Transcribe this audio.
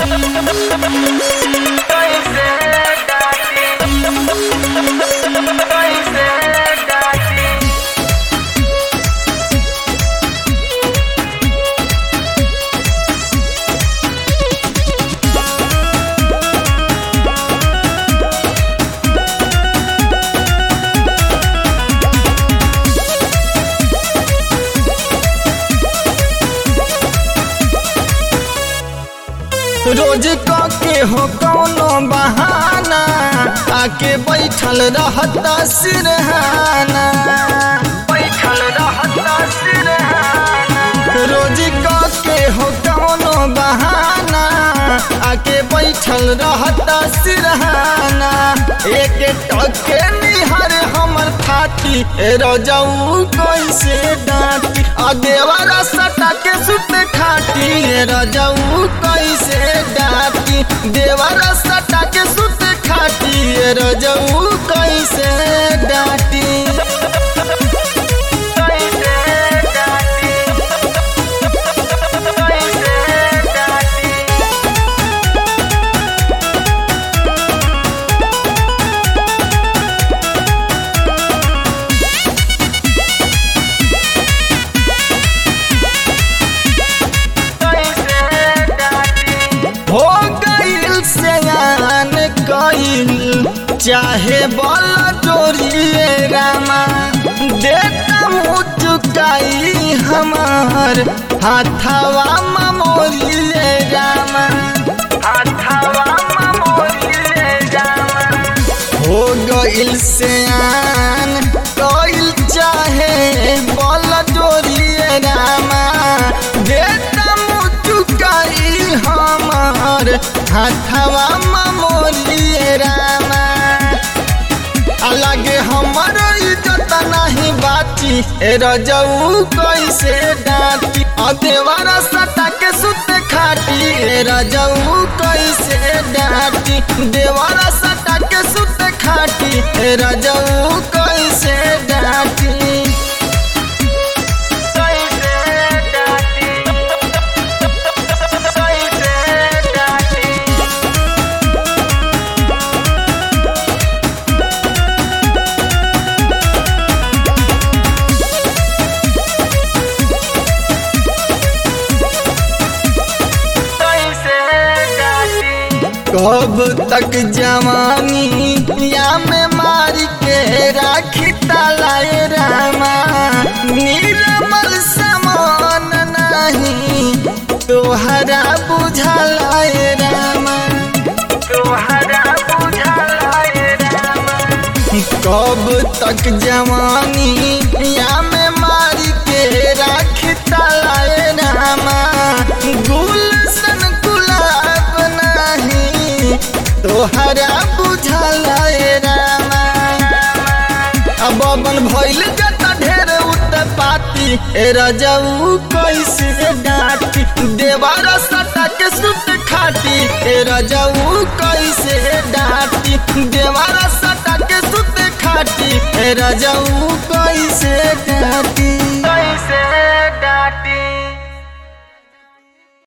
रोज के हो कौनो बहाना आके बैठल रहता सिरहाना बैठल रहता सिरहाना रोज के हो कौनो बहाना आके बैठल रहता सिरहाना एक टके निहर हमर थाती रजऊ कैसे डांटी आ देवरा सटा के सुत खाटी रजऊ कैसे डांटी देवरा सटा के सुत खाटी रजऊ कैसे डांटी हो गईल सयान कईल चाहे बल जोड़िए रामा देता मुँह चुकाई हमार हाथवा ममोरिए रामा हाथवा ममोरिए रामा हो गईल सयान कईल चाहे बल जोड़िए रामा देता मुँह चुकाई हमार हाथवा ममोरिए रामा अलगे हमर इज्जत नहीं बाची ए रजऊ कैसे डांटी आ देवारा सटा के सुत खाटी ए रजऊ कैसे डांटी देवारा सटा के सुत खाटी ए रजऊ कैसे डांटी कब तक जवानी या में मार के राखी तलाए रामा निर्मल समान नहीं तोहरा बुझलाए रामा तोहरा बुझलाए रामा कब तक जवानी या में मार के राखी तलाए रामा गुलशन गुलाब नहीं तोहरा बुझलाए रामा अब बन भइल जता ढेर उत्पाती ए रजऊ कैसे डांटी देवारा सटा के सुत खाटी ए रजऊ कैसे डांटी देवारा सटा के सुत खाटी ए रजऊ कैसे डांटी